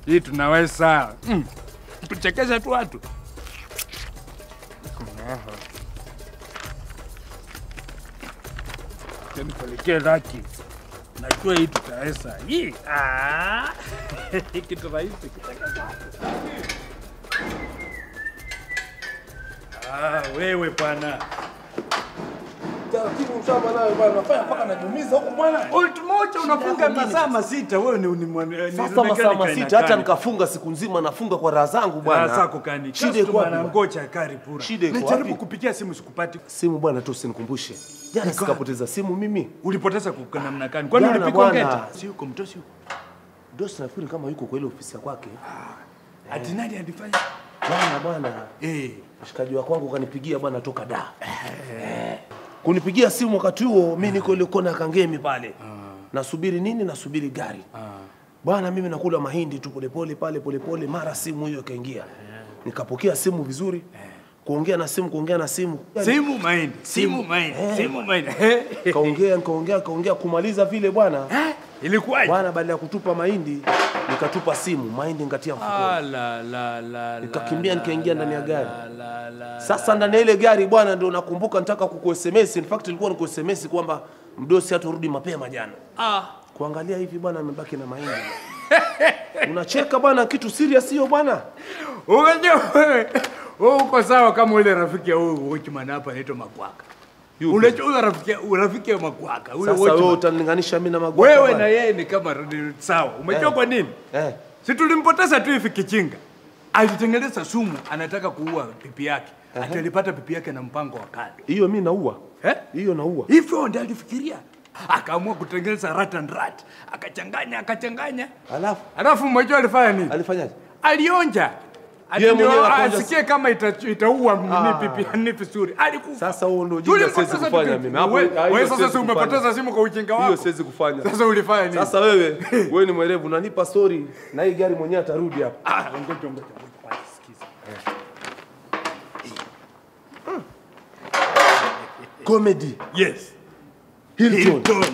Hii tunaweza mm. kuchekesha tu watu. Nipelekee laki. Najua hii tutaweza. Hii ah. kitu rahisi kuchekesha watu. Ah, wewe bwana. Taratibu mshamba nayo bwana, unafanya mpaka najiumiza huko bwana. Bolt moja unafunga masaa masita, wewe ni ni mwana- ni Sasa mechanic masaa aina masita hata gani? nikafunga siku nzima nafunga kwa raha zangu bwana. Raha zako kani? Shida iko Customer wapi? anangoja kari pura. Shida iko Najaribu wapi? kupigia simu sikupati. Simu bwana tu usinikumbushe. Jana Iko sikapoteza simu mimi. Ulipoteza kwa namna gani? Kwani Jana ulipika bwana. ongeta? Si yuko mtosi yuko. Dosi nafikiri kama yuko kwa ile ofisi ya kwake. Ati nani alifanya? Bwana bwana, Eh. mshikaji wa kwangu kanipigia bwana toka da. Eh. Kunipigia simu wakati huo mimi niko ile kona ya Kangemi pale. Nasubiri nini? Nasubiri gari. Bwana mimi nakula mahindi tu polepole pale polepole, mara simu hiyo ikaingia. Nikapokea simu vizuri. Kuongea na simu, kuongea na simu. Simu mahindi, simu mahindi, simu mahindi. Kaongea, nikaongea, kaongea kumaliza vile bwana. Eh? Ilikuwaje? Bwana baada ya kutupa mahindi, nikatupa simu, mahindi ngatia mfukoni. Ah, la la la. Nikakimbia, la, nikaingia la, ndani ya la, gari. la, la, Sasa ndani ya ile gari bwana, ndio nakumbuka nataka kuku SMS. In fact ilikuwa niku SMS kwamba mdosi haturudi mapema jana. Ah. Kuangalia hivi bwana, amebaki na mahindi. Unacheka bwana, kitu serious hiyo bwana. Unajua wewe wewe uko sawa kama ule rafiki ya huyu watchman hapa anaitwa Makwaka. Yupi? Unajua huyo rafiki rafiki ya Makwaka, huyo Sasa wewe watchman. utalinganisha mimi na magwaka. Wewe bwana. na yeye ni kama ni sawa. Umejua Eh. kwa nini? eh, Si tulimpoteza tu hivi kichinga. Alitengeneza sumu, anataka kuua pipi yake. Ati alipata pipi yake na mpango wa kando. hiyo mimi naua. Eh? Hiyo naua. Hivyo ndio alifikiria. Akaamua kutengeneza rat and rat. Akachanganya, akachanganya. Alafu Alafu mmoja alifanya nini? alifanyaje? alionja Ati Yeye ndio mwenyewe akaonja asikie kama ita- itaua Ah. nini pipi ni vizuri. Alikufa. Sasa huo ndio ujinga Tulipoteza siwezi kufanya pipi. mimi. Hapo- Wewe- ah, hiyo Wewe sasa siwezi si kufanya. umepoteza simu kwa ujinga Hiyo wako. siwezi kufanya. Sasa ulifanya nini? Sasa wewe, wewe ni mwerevu, unanipa story na hii gari mwenyewe atarudi hapa. ah, ngoja ngoja ngoja kwanza sikiza. Comedy. Yes. Hilton. Hilton.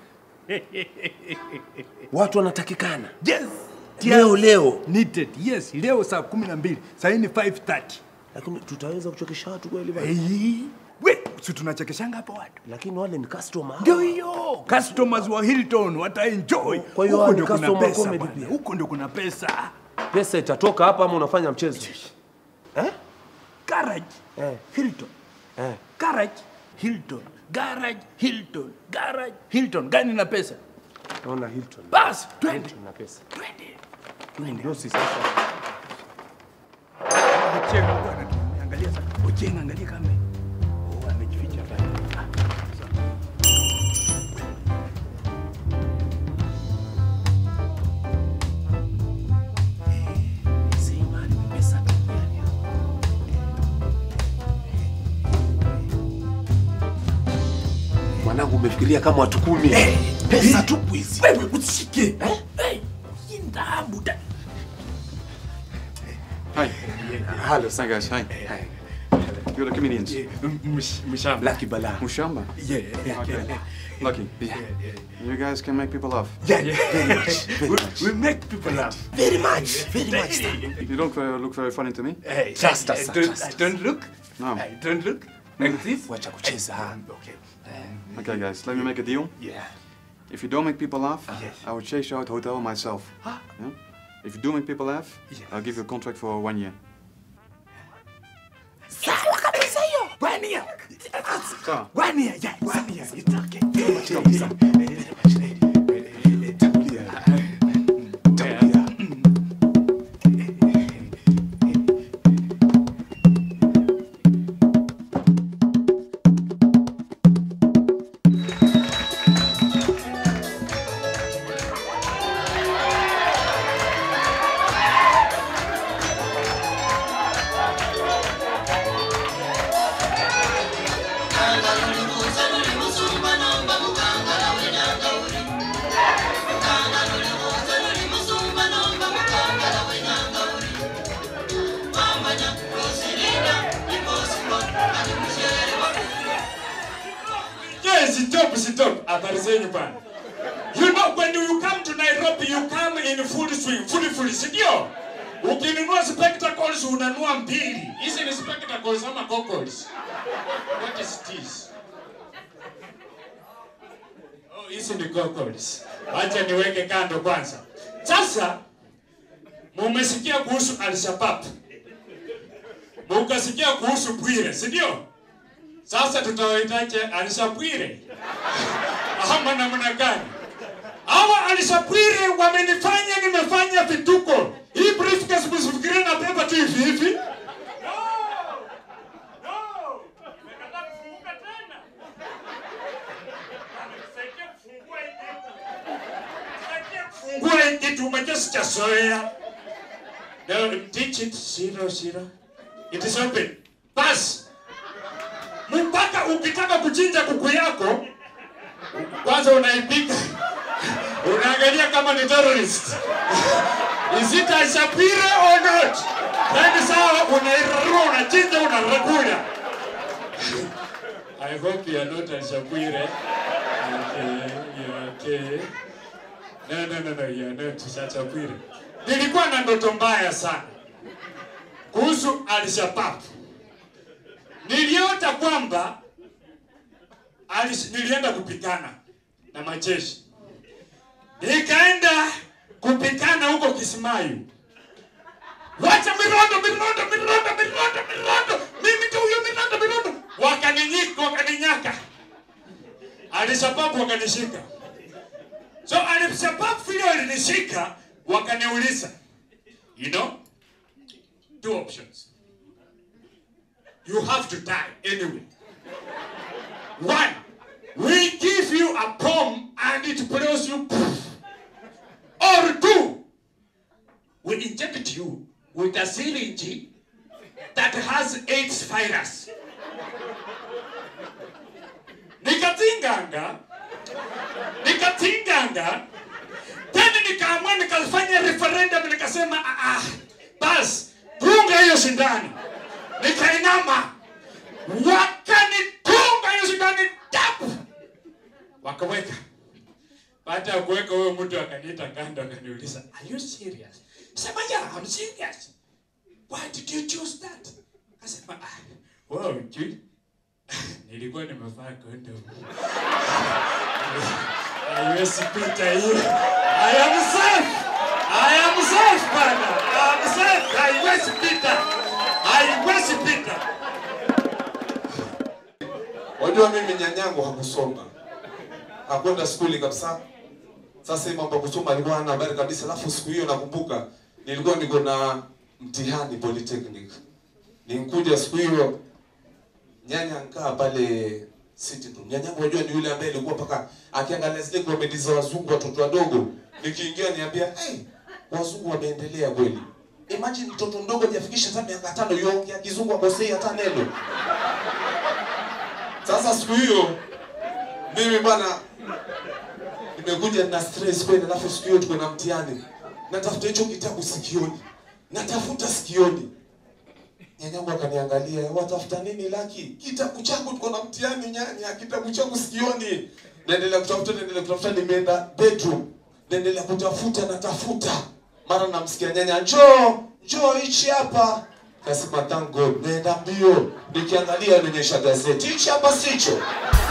Watu wanatakikana. Yes. Leo leo. Needed. Yes, leo saa 12. Sasa ni 5:30. Lakini tutaweza kuchokesha watu kweli bwana? Eh. We, si tunachekeshanga hapa watu. Lakini wale ni customer. Ndio hiyo. Customers wa Hilton wataenjoy. Kwa hiyo Huko ni ndio kuna customer pesa comedy bwana. pia. Huko ndio kuna pesa. Pesa itatoka hapa ama unafanya mchezo? Eh? Garage. Eh. Hilton. Eh. Garage. Hilton. Garage. Hilton. Garage. Hilton. Gani na pesa? Naona Hilton. Bas, twende. Hilton na pesa. Twende. Ndio sisi sasa. Ochieng bwana, angalia sasa. Ochieng angalia kama. Oh, amejificha pale. Ah, sawa. Sema ni pesa tu. Mwanangu umefikiria kama watu kumi. Pesa tupu hizi. Wewe usishike. Eh? Hey, hii ndahabu da. Hi. Hello. Hi guys. Hi. Hi. You're the comedians. Msh- Mshamba. Lucky bala. Mushamba. Yeah, yeah, Okay. yeah. Lucky. You guys can make people laugh. Yeah, yeah. we, we make people laugh. Very much. Very much. You don't uh, look very funny to me. Hey, Trust I- us, I don't, trust I us. don't look. No. I don't look like this. Wacha kucheza. Okay. Okay, guys. Let me make a deal. Yeah. If you don't make people laugh, Yes. I will chase you out hotel myself. Huh? Yeah? If you do make people laugh, Yes. I'll give you a contract for one year. Sawa kabisa hiyo. One year. Sawa. One year. Yeah, one year. It's okay. Yes, stop, stop. Habari zenyu bwana. You know when you come to Nairobi you come in full swing, full full, si ndio? Ukinunua spectacles unanua mbili. Hizi ni spectacles ama goggles? What is this? Oh, hizi ni goggles. Acha niweke kando kwanza. Sasa mumesikia kuhusu Al-Shabaab. Mukasikia kuhusu Bwire, si ndio? Sasa tutawaitaje Al-Shabwire? Ama namna gani? Hawa Al-Shabwire wamenifanya nimefanya vituko. Hii briefcase msifikirie na beba tu hivi hivi. Fungua hii kitu umejua sijazoea. No, teach it zero zero. It is open. Bas. Mpaka ukitaka kuchinja kuku yako kwanza unaipika. Unaangalia kama ni terrorist. Is it a Shapire or not? Then sawa unairarua unachinja unarakula. I hope you are not a Shapire. Okay, you're okay. No, no, no, no, you are not such a Shapire. Nilikuwa na ndoto mbaya sana kuhusu Al-Shabaab. Niliota kwamba alis- nilienda kupigana na majeshi, nikaenda kupigana huko Kismayu. Wacha mirondo, mirondo, mirondo, mirondo, mirondo, mimi tu huyo mirondo, mirondo, wakaninyika, wakaninyaka. Al-Shabaab wakanishika. So Al-Shabaab vile walinishika, wakaniuliza, you know, two options. You have to die anyway. One, we give you a bomb and it blows you. poof. Or two, we inject you with a syringe that has AIDS virus. Nikatinganga, nikatinganga, tena nikaamua nikafanya referendum nikasema ah, ah, bas dunga hiyo sindano nikainama wakanitunga hiyo sindano tap wakaweka baada ya kuweka huyo mtu akaniita kando akaniuliza are you serious sema yeah I'm serious why did you choose that akasema ah wow Jude nilikuwa nimevaa condom haiwezi pita hiyo I am safe I am safe bana I am safe haiwezi pita haiwezi pita Wajua mimi nyanyangu hakusoma, hakwenda skuli kabisa. Sasa hii mambo ya kusoma alikuwa hana habari kabisa. Alafu siku hiyo nakumbuka nilikuwa niko na mtihani polytechnic, ninkuja siku hiyo nyanya nkaa pale sitting room. Nyanyangu wajua ni yule ambaye alikuwa mpaka akiangalia zile comedy za wazungu watoto wadogo, nikiingia niambia hey, wazungu wameendelea kweli. Imagine mtoto mdogo hajafikisha hata miaka tano yongea kizungu akosei hata neno. Sasa siku hiyo mimi bwana nimekuja na stress kweli, alafu siku hiyo tuko na mtihani, natafuta hicho kitabu sikioni, natafuta sikioni. Nyanyangu akaniangalia, watafuta nini Laki? Kitabu changu tuko na mtihani nyanya, kitabu changu sikioni. Naendelea kutafuta, naendelea kutafuta, nimeenda bedroom, naendelea kutafuta, natafuta, mara namsikia nyanya, njoo njoo, hichi hapa. Kasema thank God, naenda mbio, nikiangalia nionyesha gazeti, hichi hapa sicho.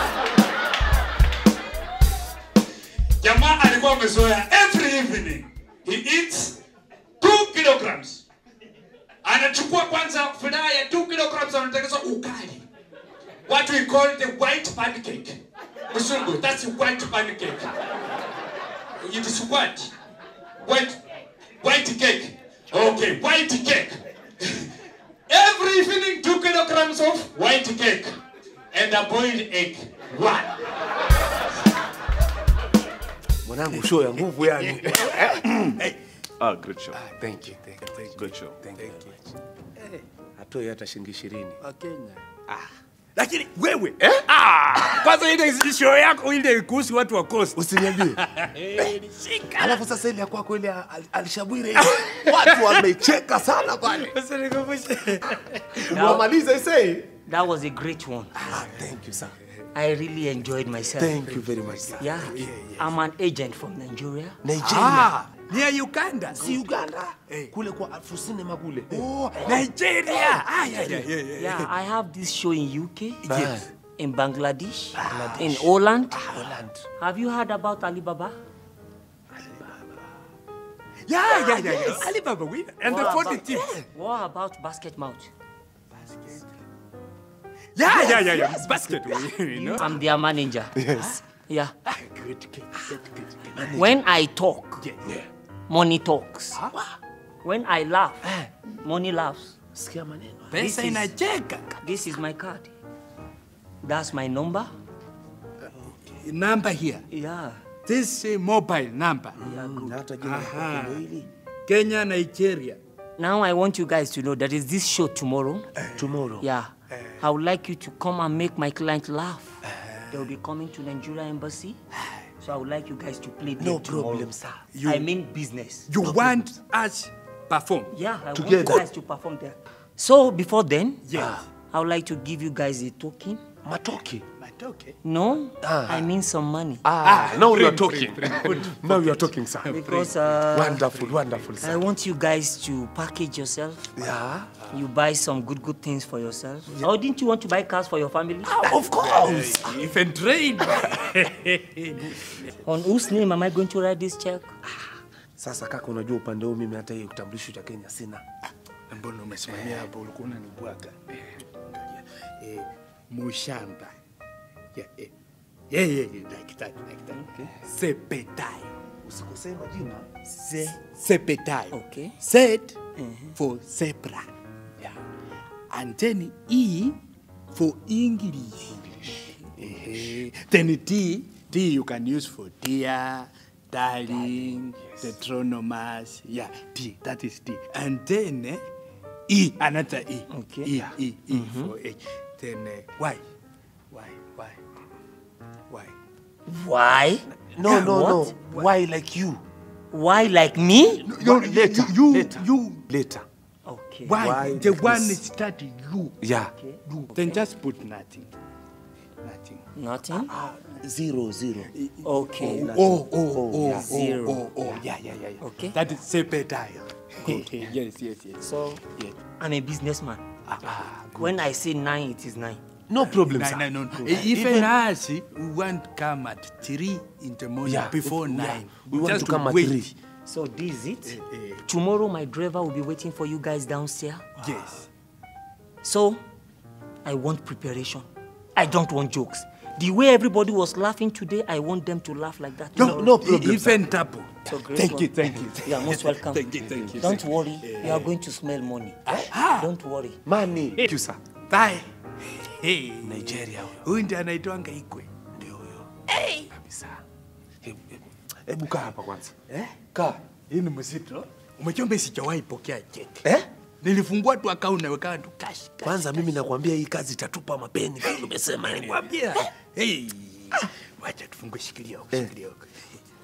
jamaa alikuwa amezoea every evening he eats 2 kilograms anachukua kwanza furaha ya 2 kilograms anatengeneza ukali what we call the white pancake msungu that's white pancake it is what white white cake okay white cake every evening 2 kilograms of white cake and a boiled egg one Mwanangu, show ya nguvu yani. Ah, good show. Thank you, thank you, thank you. Good show. Thank you. Hatoi hata shilingi ishirini. Wakenya. Lakini wewe eh? Ah, kwanza ile show yako ile kuhusu watu wa Coast. Usiniambie. Eh, nishika. Alafu sasa ile ya kwako ile ya Al- Alshabwire watu wamecheka sana pale. Usinikumbushe. Umemaliza isee? That was a great one. Ah, thank you sir. I really enjoyed myself. Thank you very much sir. Yeah, I'm an agent from Nigeria. Nigeria. Ah, ni ya Uganda. Si Uganda. Kule kwa Alfu Cinema kule. Oh, Nigeria. Ah, yeah, yeah, yeah, yeah. Yeah, I have this show in UK, Yes. in Bangladesh, in Holland. Holland. Have you heard about Alibaba? Yeah, yeah, yeah, yeah. Alibaba winner. And the What 40 about- tips. What about Basket Mouth? Yeah, yeah, yeah, yeah. Basket winner, you know. I'm their manager. Yes. Yeah. Good, good, good, good. When I talk, Yeah. money talks. When I laugh, money laughs. Sikia maneno. Pesa is- inacheka. This is my card. That's my number. Number here. Yeah. This uh, mobile number. Na hata jina la Aha. kwako ndio hili. Kenya, Nigeria. Now I want you guys to know there is this show tomorrow. Tomorrow. Yeah. I would like you to come and make my client laugh. They will be coming to Nigeria embassy. So I would like you guys to play No them tomorrow. problem, sir. I mean business. You want us perform? Yeah, I Together. want you guys to perform there. So before then, Yes. I would like to give you guys a token. Matoki. But okay. No, Ah. I mean some money. Ah, now you are bring, talking. bring, bring. now you are talking, sir. Because uh, Wonderful, wonderful, I sir. want you guys to package yourself. Yeah. You buy some good, good things for yourself. Or didn't you want to buy cars for your family? Of course. Even trade. On whose name am I going to write this check? Sasa kaka, unajua upande huu mimi hata hiyo kitambulisho cha Kenya sina. Mbona umesimamia hapo ulikuwa unanibwaga? Eh, angalia. Eh, Mushamba. Yeah, eh. Yeah, yeah, yeah, like that, like that. Okay. Sepetayo. Usikosee majina. Se, sepetayo. Okay. Set for zebra. Yeah. And then E for English. Eh, Then T, T you can use for dear, darling, Deuteronomus. Yeah, T, that is T. And then eh, E, another E. Okay. E, E, E for H. Then uh, Y. Y, Y, Y. Why? No, no, no. What? Why like you? Why like me? You, later, you, later. you, Later. Okay. Why? Why the like one this? starting you. Yeah. You. Then just put nothing. Nothing. Nothing? Zero, zero. Okay. Oh, oh, oh, oh, Zero. oh, oh, yeah, yeah, yeah, yeah. Okay. That is sepetile. yes, yes, yes. So, Yeah. I'm a businessman. Ah, When I say nine, it is nine. No problem, no, sir. no, no. no. Even us, we want to come at three in the morning Yeah, before if- yeah. nine. We want just to come at wait. three. So this is it. eh. Tomorrow, my driver will be waiting for you guys downstairs. Yes. So, I want preparation. I don't want jokes. The way everybody was laughing today, I want them to laugh like that. No, tomorrow. no problem, sir. Even tapo. So great Thank one. you, thank you. You are most welcome. Thank you, thank you. Don't worry, you are going to smell money. Don't worry. Money. Thank you, sir. Bye. Hey. Nigeria huyo. Huyu ndiye anaitwanga Ikwe. Ndio huyo. Kabisa. Hebu hebu- hebu kaa hapa kwanza. Eh? Kaa. Hii ni mzito. Umechomba sijawahi pokea cheti. Eh? Nilifungua tu account naweka tu cash. cash. Kwanza mimi nakwambia hii kazi itatupa mapeni. vile Umesema ni wapi? Nikwambia. Hey. Wacha tufungue shikilia huko, Eh. shikilia huko.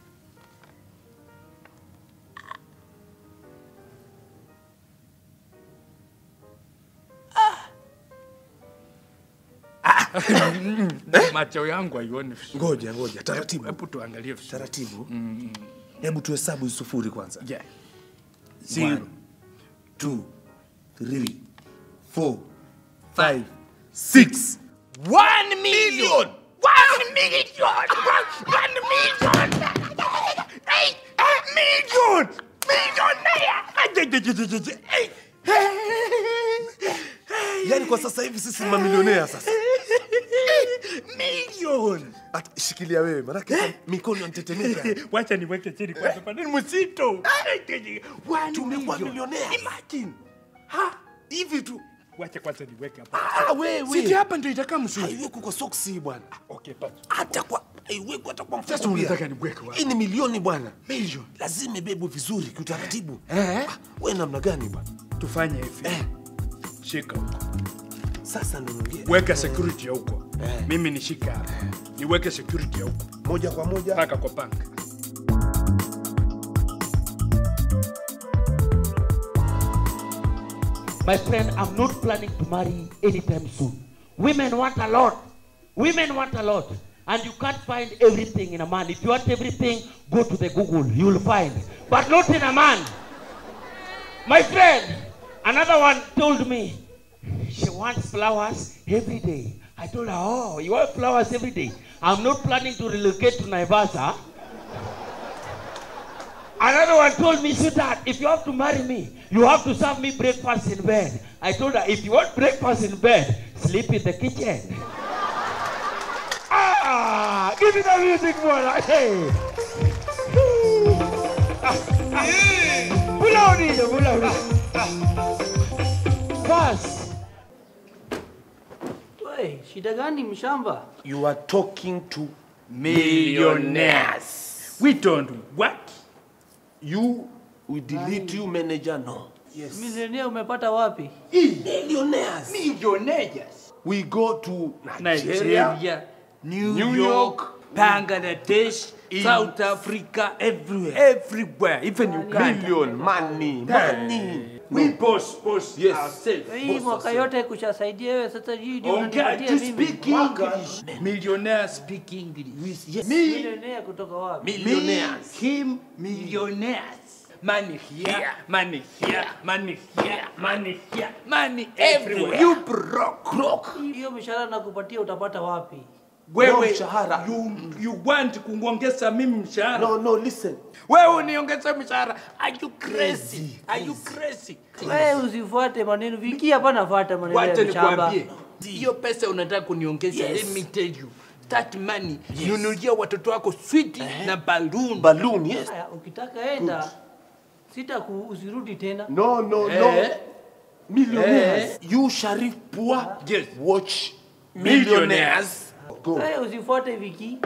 Ah. Macho yangu haioni vizuri. Ngoja, ngoja, taratibu. Hebu tuangalie vizuri. Taratibu. Hebu tuhesabu hizi sufuri kwanza. Yeah. Zero, two, three, four, five, six. One million! One million! One million! Hey, a million! Millionaire! Hey, Yaani kwa sasa hivi sisi ni mamilionea sasa. million! At- Shikilia wewe, manake mikono yanatetemeka. Wacha niweke chini kwanza, paneni mzito. One Tumekuwa million. millionaires. Imagine. Ha, hivi tu. Wacha kwanza niweke hapa. Ah, wewe. Siti hapa ndio itakaa mzuri. Haiwekwi kwa soksi bwana. Okay, basi. Hata kwa haiwekwi hata kwa mfuko. Sasa pia. unataka niweke wapi? Hii ni milioni bwana. Million. Lazima ibebwe vizuri kiutaratibu. Eh? Ah, Wewe namna gani bwana? Tufanye hivi. Eh. Shika huko. Sasa ndo niongee. Weka security ya huko. Eh. Mimi nishika hapa. Niweke security ya huko. Moja kwa moja. Paka kwa bank. My friend, I'm not planning to marry anytime soon. Women want a lot. Women want a lot, and you can't find everything in a man. If you want everything, go to the Google, you'll find. But not in a man. My friend, another one told me she wants flowers every day. I told her, Oh, you want flowers every day? I'm not planning to relocate to Naivasha. Another one told me, sweetheart, if you have to marry me, you have to serve me breakfast in bed. I told her, if you want breakfast in bed, sleep in the kitchen. ah, give me the music, boy. Hey. Pull out it, pull out it. Pass. Hey, shida gani mshamba? You are talking to Millionaires. We don't what? you. We delete you, manager. No. Yes. Milionea umepata wapi? Millionaires. Millionaires. We go to Nigeria, New, York, Bangladesh, South Africa, everywhere. everywhere, even Uganda. Million money, money. We boss, boss Yes. ourselves. Hii mwaka yote kushasaidia wewe sasa hii ndio Ongea, unanipatia to mimi. speak English. Millionaires speak English. Yes. Me, Milionea kutoka wapi? millionaires. Him, millionaires. Money here, money here, money here, money here, money everywhere. You broke. Broke. Hiyo mishahara nakupatia utapata wapi? Wewe, mshahara. you, you want kuongeza mimi mshahara? No, no, listen. Wewe uniongeze mshahara. Are you crazy? Are you crazy? Wewe usifuate maneno viki hapa nafuata maneno Wacha ya mshamba. nikwambie, hiyo pesa unataka kuniongeza, let me tell you. That money, nunulia watoto wako sweet na balloon. Balloon, yes. Haya, ukitaka enda sita ku, usirudi tena. No, no, Eh. no. Millionaires. You Sharif Pua. Yes. Watch Millionaires. Go. Wewe usifuate viki.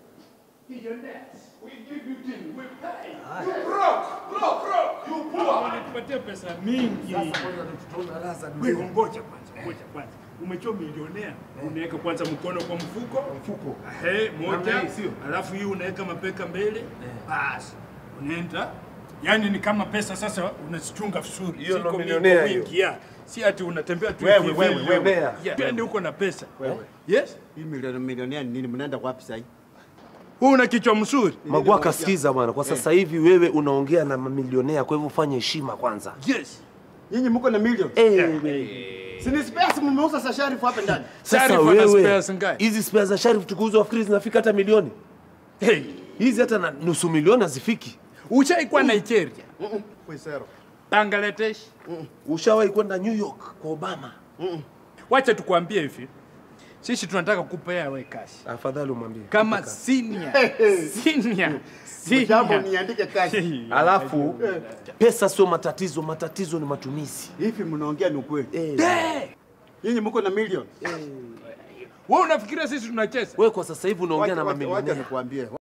Unanipatia pesa mingi. Wewe ngoja kwanza, ngoja kwanza. Umechua milionea, unaweka kwanza mkono kwa mfuko. Mfuko. Ehe, moja. Alafu hii unaweka mapeka mbele. Basi. Unaenda. Yaani ni kama pesa sasa unazichunga vizuri. Hiyo Ziko ndo mingi milionea wingi, hiyo. yeah. Si ati unatembea tu Wewe, hivi wewe, hivi. wewe. Yeah. Twende huko na pesa. Yes? Hii milioni milionea ni nini? Mnaenda wapi sasa? Huu una kichwa mzuri. Magwaka, sikiza bwana, kwa sasa hivi wewe unaongea na mamilionea, kwa hivyo fanya heshima kwanza. Yes. Nyinyi mko na milioni. Eh, Si ni space mmeuza sa Sharifu hapa ndani. sasa Sharif ana wewe spares ngapi? hizi spare za Sharif tukiuza wafikiri zinafika hata milioni Hey. hizi, hata na nusu milioni hazifiki. Ushaikuwa Nigeria, Kwesero. Bangladesh. Ushawahi kwenda New York kwa Obama? Wacha tukwambie hivi, sisi tunataka kupea we kazi Afadhali umwambie kama senior senior Jambo senior. niandike kazi. Alafu pesa sio matatizo, matatizo ni matumizi. Hivi mnaongea ni ukweli? Eh, Nyinyi mko na milioni. Wewe unafikiria sisi tunacheza? wewe kwa sasa hivi unaongea na Wacha- wacha- Wacha mamilionea. nikwambie.